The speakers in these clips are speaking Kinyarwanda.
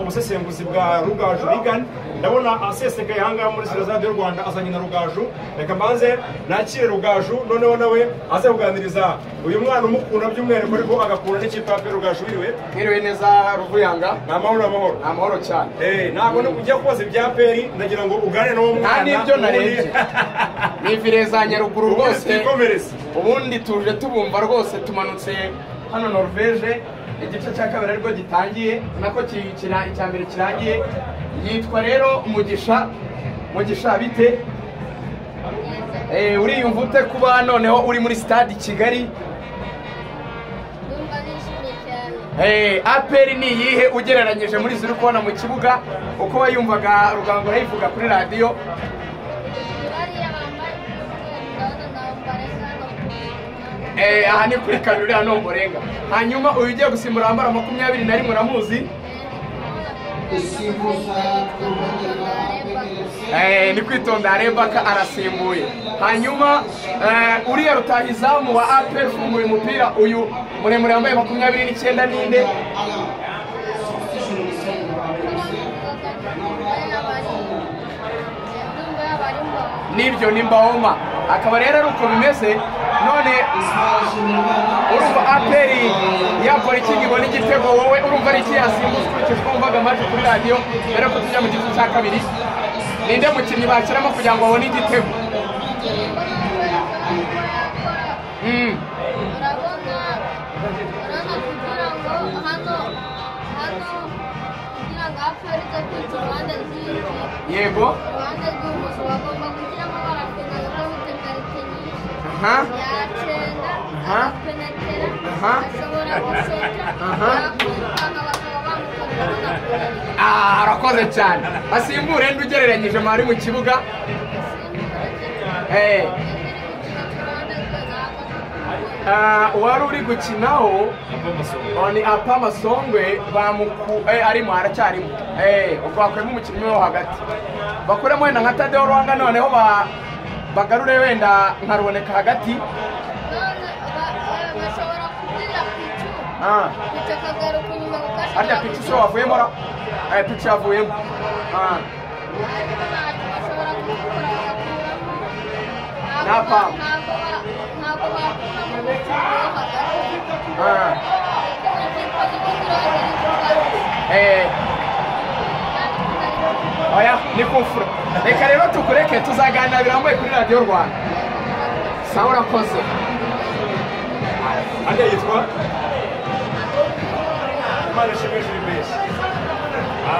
ubusesenguzi bwa rugaju rigani ndabona asesekaye ahangaha muri sitasiyo y'u rwanda azanye na rugaju reka mbanze nakire rugaju noneho nawe aze kuganiriza uyu mwana umukunda by'umwihariko ariko agakunda n'ikipe ya rugaju wiriwe mwiriwe neza ruvuyanga ni amahoro amahoro ni amahoro cyane Eh, ntabwo ujya kubaza ibya peri ndagira ngo ugane n'uwo mwana nta n'ibyo ubundi- narebye ni vire za nyaruguru ubundi rwose twikomereze ubundi tuje tubumva rwose tumanutse hano norvege igice cya kabiri ariko gitangiye nako ki- kira- icya mbere kirangiye yitwa rero mugisha mugisha bite Eh, uriyumva ute kuba noneho uri muri stade i kigali ndumva nishimye cyane Eh, aperi ni iyihe ugereranyije muri ziri kubona mu kibuga uko wayumvaga rugango urayivuga kuri radiyo bariya bambaye imyenda nawe mbareka Eh, aha ni kuri kabiri hano murenga hanyuma uyu ugiye gusimbura wambara makumyabiri na rimwe uramuzi Eh, ni kwitonda rebaka arasimbuye hanyuma eh, uriya rutahizamu wa aperi ufunguye umupira uyu muremure wambaye makumyabiri n'icyenda ninde nibyo ni mbahoma akaba rero ari uko bimeze none urumva aperi yakora iki ngo ibone igitego wowe urumva ari iki yasimbutse ukurikije uko wumvaga amajwi kuri radiyo mbere yuko tujya mu gice cya kabiri ninde mukinnyi bashyiramo kugira ngo babone igitego Mm. urabona urabona kugira ngo hano hano kugira ngo apfe uretse kwita uruhande rw'inzu yego uruhande rw'umuzu bagomba kugira ngo barapinga kuko bafite karite nyinshi aha yacenda Aha. arapenetera Aha. ashobora gushota Aha. yakwirukana bakaba bamukorera banakureba Ah, arakoze cyane asimbure ndi ugereranyije mwari mu kibuga Eh, ah, uwari uri gukinaho Oh, ni apa masongwe bamuku eh, arimo aracyarimo eh ubwo bakuyemo umukinnyi wo hagati bakuremo wenda nka Tadeo Rwanga noneho ba bagarure wenda nka ruboneka hagati None ba- eh, bashobora kugira picu ah picu akagaruka inyuma gukasha harya picu so wavuyemo ra eh picu yavuyemo ah bashobora kubikora bagakuramo Nta ntabwo pam. ntabwo ba- ntabwo bakuramo umukinnyi wo hagati ah ikipe z'igihugu zirahagarika. eh oya ni kumfura reka rero tukureke tuzaganira birambuye kuri radiyo rwanda sawa urakoze hariya yitwa imana ishimwe gilbert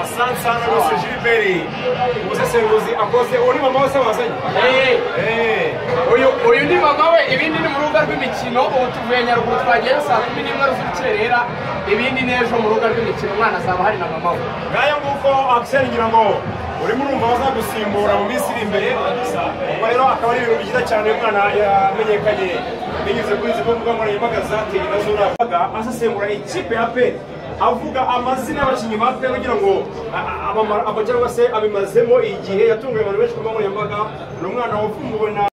asansana rwose gilbert umusesenguzi akoze uwo ni mama wese wazanye eh Eh, uyu uyu ni mama we ibindi ni mu rubuga rw'imikino ubu tuvuye nyaruguru twagiye saa kumi n'imwe z'urukerera ibindi n'ejo mu rubuga rw'imikino umwana azaba hari na mama we ngaya nguko akiseri ngira ngo urimo urumva bazagusimbura mu minsi iri imbere ubwo rero akaba ari ibintu byiza cyane uyu mwana yamenyekanye binyuze kuri izi mbuga nkoranyambaga zateye na zo navuga asesengura ikipe ya pe avuga amazina y'abakinnyi ba pe kugira ngo a- a- abamara- aba cyangwa se abimazemo igihe yatunguye abantu benshi ku mbuga nkoranyambaga ni umwana wavumbuwe na